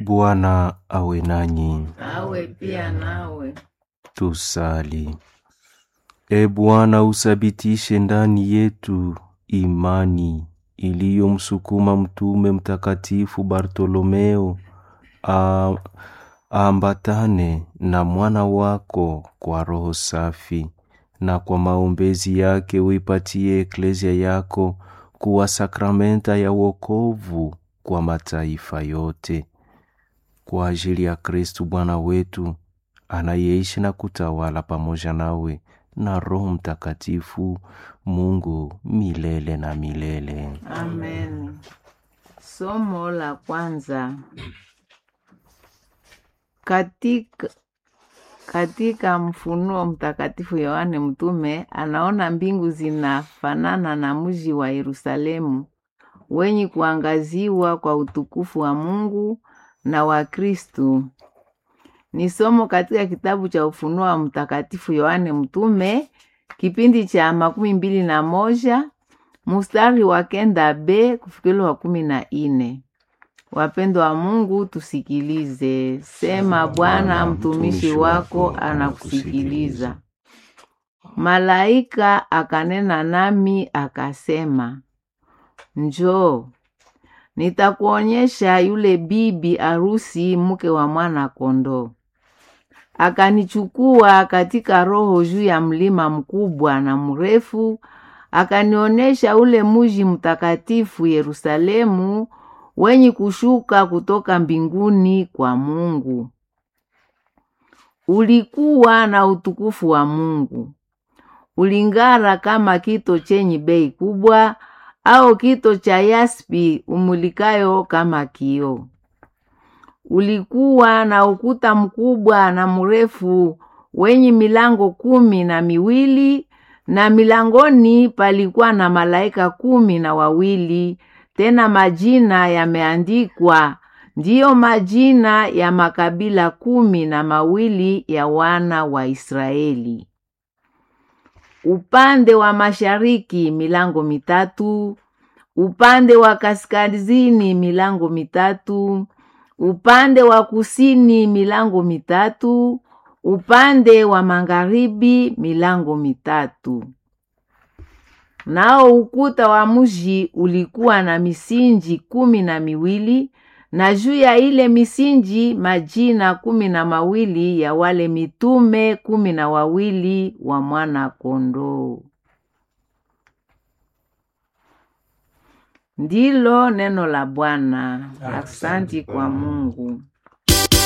Bwana awe nanyi. awe pia nawe. Tusali. E Bwana, uthabitishe ndani yetu imani iliyomsukuma mtume mtakatifu Bartolomeo a- aambatane na mwana wako kwa roho safi, na kwa maombezi yake uipatie eklezia yako kuwa sakramenta ya wokovu kwa mataifa yote kwa ajili ya Kristu Bwana wetu anayeishi na kutawala pamoja nawe na Roho Mtakatifu, Mungu milele na milele. Amen. Somo la kwanza katika, katika Mfunuo Mtakatifu Yohane mtume anaona mbingu zinafanana na mji wa Yerusalemu wenye kuangaziwa kwa utukufu wa Mungu na wa Kristu. Ni somo katika kitabu cha Ufunuo wa Mtakatifu Yohane mtume kipindi cha makumi mbili na moja mustari wa kenda b kufikiri wa kumi na ine. Wapendo wa Mungu, tusikilize. Sema Bwana, mtumishi wako anakusikiliza. Malaika akanena nami akasema, njoo, nitakuonyesha yule bibi arusi, mke wa mwana kondoo. Akanichukua katika roho juu ya mlima mkubwa na mrefu, akanionyesha ule muji mtakatifu Yerusalemu, wenye kushuka kutoka mbinguni kwa Mungu. Ulikuwa na utukufu wa Mungu, uling'ara kama kito chenye bei kubwa, au kito cha yaspi umulikayo kama kioo. Ulikuwa na ukuta mkubwa na mrefu wenye milango kumi na miwili, na milangoni palikuwa na malaika kumi na wawili, tena majina yameandikwa, ndiyo majina ya makabila kumi na mawili ya wana wa Israeli. Upande wa mashariki milango mitatu, upande wa kaskazini milango mitatu, upande wa kusini milango mitatu, upande wa magharibi milango mitatu. Nao ukuta wa mji ulikuwa na misinji kumi na miwili, na juu ya ile misinji majina kumi na mawili ya wale mitume kumi na wawili wa mwana kondoo. Ndilo neno la Bwana. Aksanti kwa Mungu.